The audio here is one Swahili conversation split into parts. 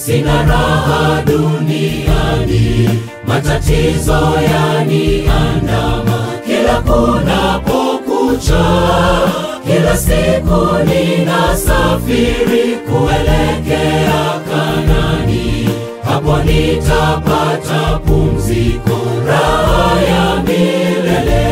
sina raha duniani, matatizo yaniandama kila kunapokucha, kila siku ninasafiri kuelekea Kanani, hapo nitapata pumziko, raha ya milele.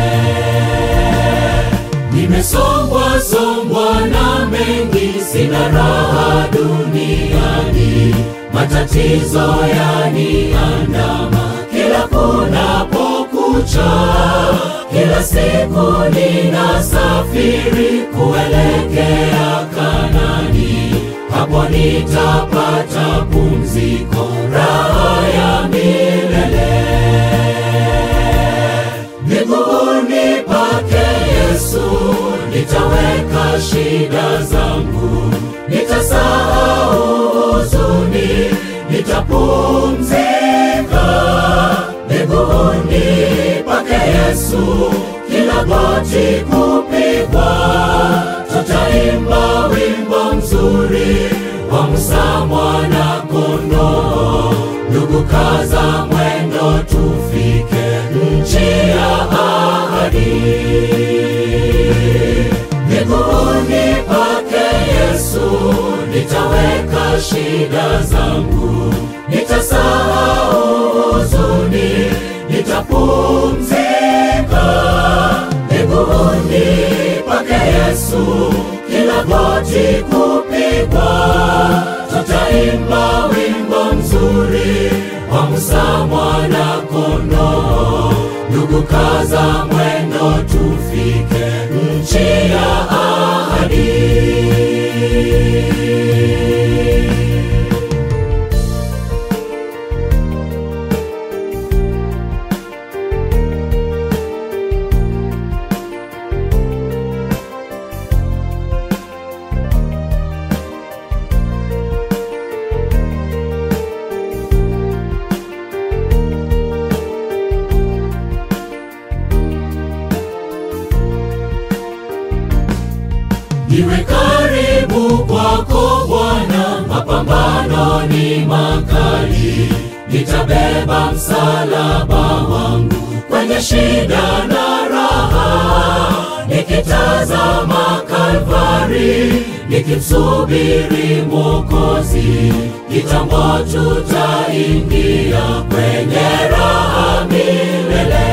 Nimesongwa songwa na mengi, sina raha duniani, matatizo yaniandama kila kunapokucha, kila siku ninasafiri kuelekea Kanani, hapo nitapata pumziko, raha ya milele. Miguuni pake Yesu nitaweka shida zangu, nitasahau huzuni, nitapumzika. Miguuni pake Yesu kila goti kupigwa, tutaimba wimbo mzuri wa Musa mwana kondoo. Ndugu, kaza mwendo, tufike nchi ya ahadi. Miguuni pake Yesu nitaweka shida zangu, nitasahau huzuni, nitapumzika. Miguuni pake Yesu kila goti kupigwa, tutaimba wimbo mzuri wa Musa mwana kondoo. Ndugu, kaza mwendo, tufike nchi ya ahadi. Niwe karibu kwako Bwana, mapambano ni makali, nitabeba msalaba wangu kwenye shida na raha, nikitazama Kalvari, nikimsubiri Mwokozi, kitambo tutaingia kwenye raha milele.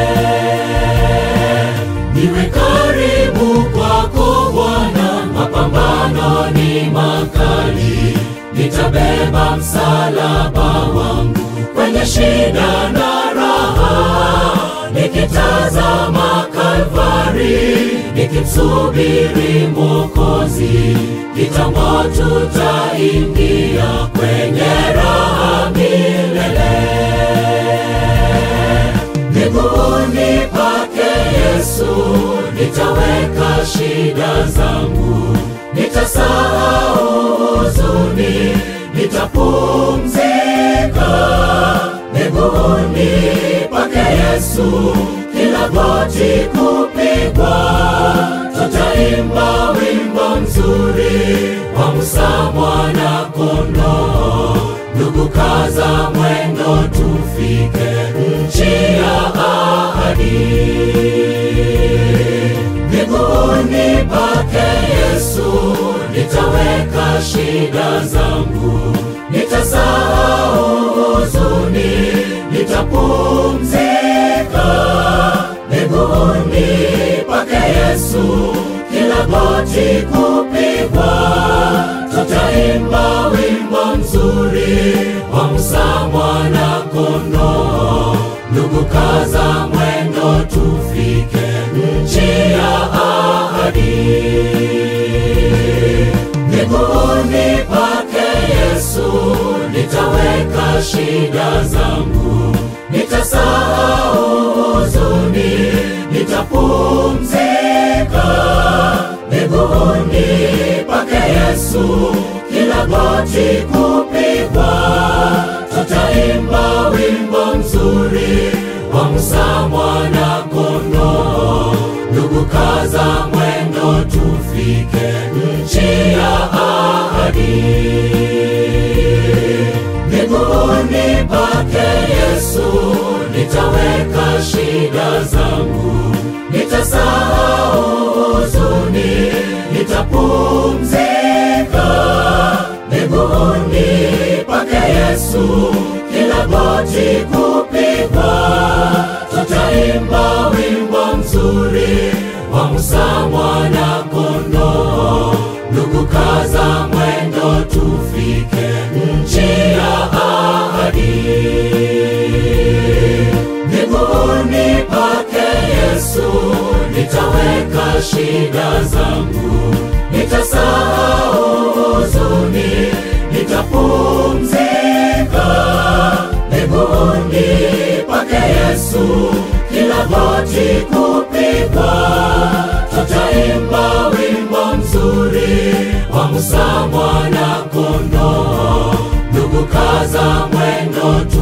Niwe karibu kwako Bwana, mapambano ni makali, nitabeba msalaba wangu kwenye shida na raha, nikitazama Kalvari, nikimsubiri Mwokozi, kitambo tutaingia kwenye raha milele. Miguuni pake Yesu nitaweka shida zangu, nitasahau huzuni, nitapumzika. Miguuni pake Yesu kila goti kupigwa, tutaimba wimbo mzuri wa Musa mwana kondoo. Ndugu, kaza mwendo, tufike nchi ya ahadi. Miguuni pake Yesu nitaweka shida zangu, nitasahau huzuni, nitapumzika. Miguuni pake Yesu kila goti kupigwa, tutaimba wimbo mzuri wa Musa mwana kondoo. Ndugu, kaza mwendo, tufike nchi ya ahadi. Miguuni pake Yesu nitaweka shida zangu, nitasahau huzuni, nitapumzika. Miguuni pake Yesu kila goti kupigwa, tutaimba wimbo mzuri wa Musa mwana kondoo. Ndugu, kaza mwendo, tufike nchi ya ahadi. Yesu, kila goti kupigwa, tutaimba wimbo mzuri wa Musa mwana kondoo. Ndugu, kaza mwendo, tufike nchi ya ahadi. Miguuni pake Yesu nitaweka shida zangu, nitasahau huzuni, nitapumzika miguuni pake Yesu, kila goti kupigwa, tutaimba wimbo mzuri wa Musa mwana kondoo. Ndugu, kaza mwendo